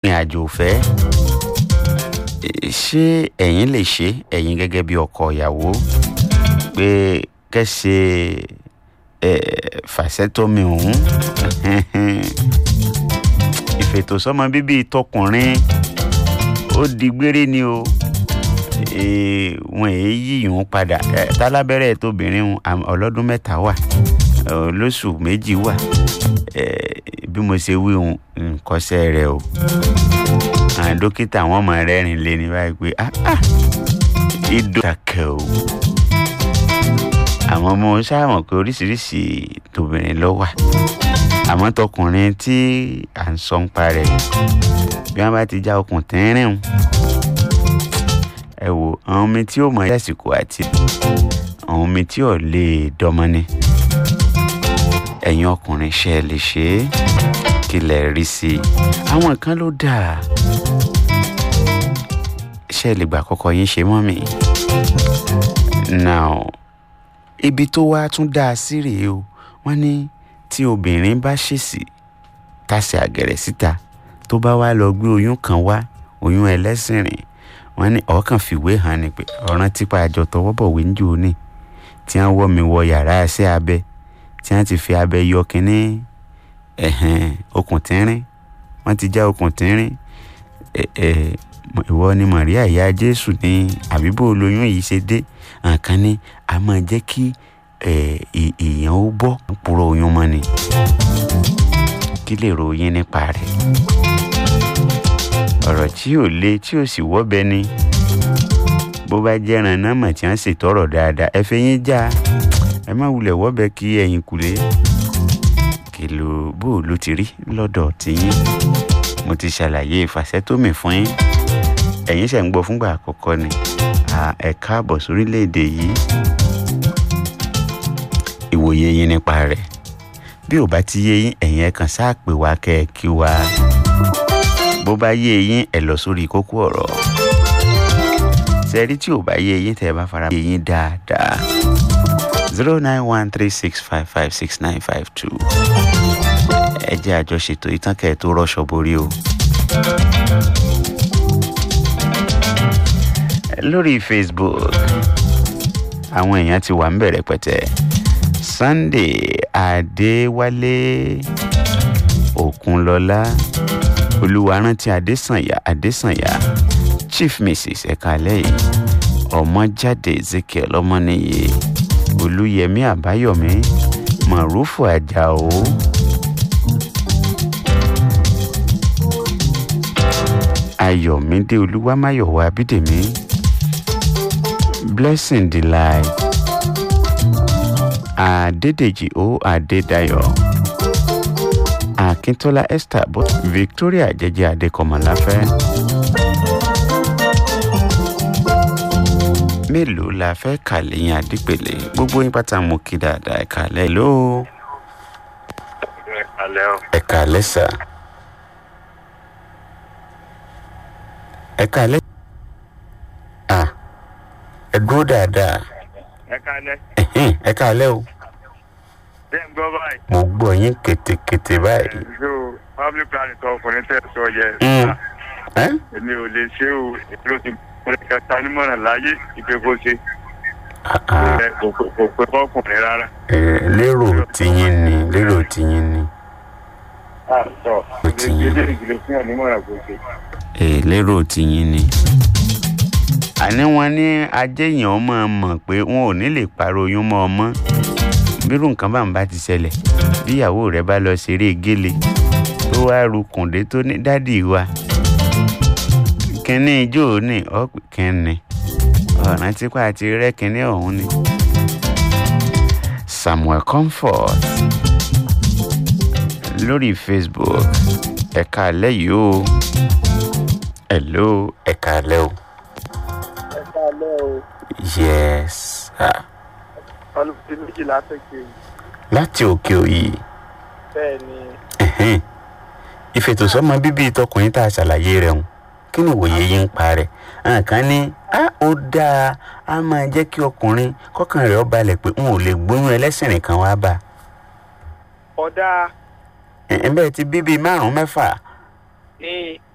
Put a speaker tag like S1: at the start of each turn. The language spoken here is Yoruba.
S1: ìrìn àjò ìfẹ́ ṣé ẹ̀yin lè ṣe ẹ̀yin gẹ́gẹ́ bí ọkọ ìyàwó pé kẹ́sẹ̀ fàṣẹ́tọ́mi ọ̀hún ìfètòsọ́mọ bíbí tọkùnrin ó di gbére ni o wọn èyí yíyún padà tálábẹ́rẹ́ tóbìnrin ọlọ́dún mẹ́ta wà lóṣù méjì wà bí mo ṣe wí nkọ́sẹ́ rẹ o àwọn dókítà wọn mọ rẹ́rìn lé ní báyìí pé ìdó kàkẹ́ o àwọn ọmọ sáàmọ̀ pé oríṣiríṣi tóbìnrin ló wà àmọ́ tọkùnrin tí à ń sọ ń parẹ́ bí wọ́n bá ti já okùn tẹ́rìn o ẹ wò àwọn omi tí ó mọ lásìkò àti àwọn omi tí ò lè dọmọ ni ẹ̀yin ọkùnrin ṣe lè ṣe é kí lè rí sí i àwọn kan ló dáa ṣe lè gbà kọ́kọ́ yín ṣe mọ́ mi now ibi tó wá tún dáa sí rèé o wọ́n ní tí obìnrin bá ṣèṣì tàṣẹ àgẹ̀rẹ̀ síta tó bá wá lọ gbé oyún kan wá oyún ẹlẹ́sìn rìn wọ́n ní ọ̀kan fìwé hàn ní pé ọ̀ràn tipa àjọ tọwọ́ bọ̀wé ń jò ní tí wọ́n wọ́ mi wọ yàrá ẹsẹ̀ abẹ tí wọ́n ti fi abẹ yọ kínní ẹ̀hẹ̀n okùn tínrín wọ́n ti já okùn tínrín ìwọ ni Maria ìyá Jésù ní àbíbò olóyún yìí ṣe dé nǹkan ní a máa jẹ́ kí èèyàn ó bọ́ púrọ̀ oyún mọ́ ni kí lè ròyìn nípa rẹ̀ ọ̀rọ̀ tí ò le tí ò sì wọ́bẹ ni bó bá jẹ́ran náà mọ̀ tí wọ́n ṣètọ́rọ̀ dáadáa ẹ fẹ́ yín já ẹ má wulẹ̀ wọ́bẹ kí ẹ̀yìn kulẹ̀ kìlò bó ló ti rí lọ́dọ̀ tiyín mo ti ṣàlàyé ìfàsẹ́tómì fún yín ẹ̀yin ṣẹ̀ ń gbọ́ fúngbà àkọ́kọ́ ni ẹ káàbọ̀ sórílẹ̀‐èdè yìí ìwòye yín nípa rẹ̀ bí ò bá ti yé yín ẹ̀yin ẹ kàn sáà pè wá kẹ́ ẹ kí wá bó bá yé yín ẹ lọ sórí kókó ọ̀rọ̀ sẹ́rí tí ò bá yé yín tẹ́ ẹ bá fara yé yín dáadáa zero nine one three six five five six nine five two ẹ jẹ́ àjọṣètò ìtàn kẹ́ ẹ tó rọ́ṣọ borí o. lórí Facebook àwọn èèyàn ti wà ń bẹ̀rẹ̀ pẹ̀tẹ́ Sunday Adéwálé Òkunlọ́lá Olúwarántí Adésànyà Adésànyà Chief Mrs Ẹ̀kálẹ́yìn Ọmọjáde Ezekiel Ọmọnìyí Olúyẹmí Àbáyọ̀mí Màrúfù Àjàó. Ayọ̀mídé Olúwámáyọ̀wá Abídèmí Blessing Delight Adédèjì O Adédayọ̀ Akíntọ́lá Esther bọ́ Victoria Jẹ́jẹ́ Adékọ̀mọ́láfẹ́. mélòó la fẹ́ kà lẹ́yìn Adípèlé gbogbo yín pátá mo kí dáadáa ẹ̀ka lẹ́ ló. ẹ̀ka lẹ́sà. ẹ̀ka lẹ́. à ẹ dúró dáadáa.
S2: ẹ̀ka lẹ́.
S1: ẹ̀ka lẹ́ o.
S2: bẹ́ẹ̀ ń gbọ́ báyìí.
S1: mo gbọ́ yín kétékété báyìí.
S2: so public planning tó ọkùnrin tẹ̀ sọ yẹ. èmi ò lè ṣe o èmi ò ti ọkùnrin kẹta nímọ̀ràn láyé ìpè kó ṣe. kò pé fọkùnrin rárá.
S1: lérò tiyín ni lérò tiyín ni.
S2: sọ ilé ìgbìlẹ̀ fún ọ̀ nímọ̀ràn kó ṣe.
S1: lérò tiyín ni. àní wọn ní ajéèyàn máa mọ̀ pé wọn ò ní lè parọ́ oyún mọ́ ọmọ bírú nǹkan bá ń bá ti ṣẹlẹ̀ bí ìyàwó rẹ̀ bá lọ ṣeré gélé tó wá ru kùndé tó ní dádì wa kínní ijó ní ọ̀pẹ̀ kínní ọ̀ràn tipa àti rẹ́ kínní ọ̀hún ni. Samuel Comfort lórí Facebook ẹ̀ka alẹ́ yìí o hello ẹ̀ka alẹ́ o.
S3: ẹ̀ka alẹ́ o.
S1: yes. Ah.
S3: ọlọ́pàá méjìlá tẹ̀kẹ́ yìí.
S1: láti òkè òyì.
S3: bẹ́ẹ̀ ni.
S1: ìfètòsọ́mọ bíbí tọkùnrin tá a ṣàlàyé rẹ̀ hùn kí ni ìwòye yín ń pa rẹ̀ nǹkan ní á ó dáa á máa jẹ́ kí ọkùnrin kọ́kàn rẹ̀ ó balẹ̀ pé n ò lè gbóyún ẹlẹ́sìn nìkan wá bá.
S3: ọ̀dà
S1: ẹ̀ bẹ́ẹ̀ ti bíbí márùn-ún mẹ́fà.
S3: ní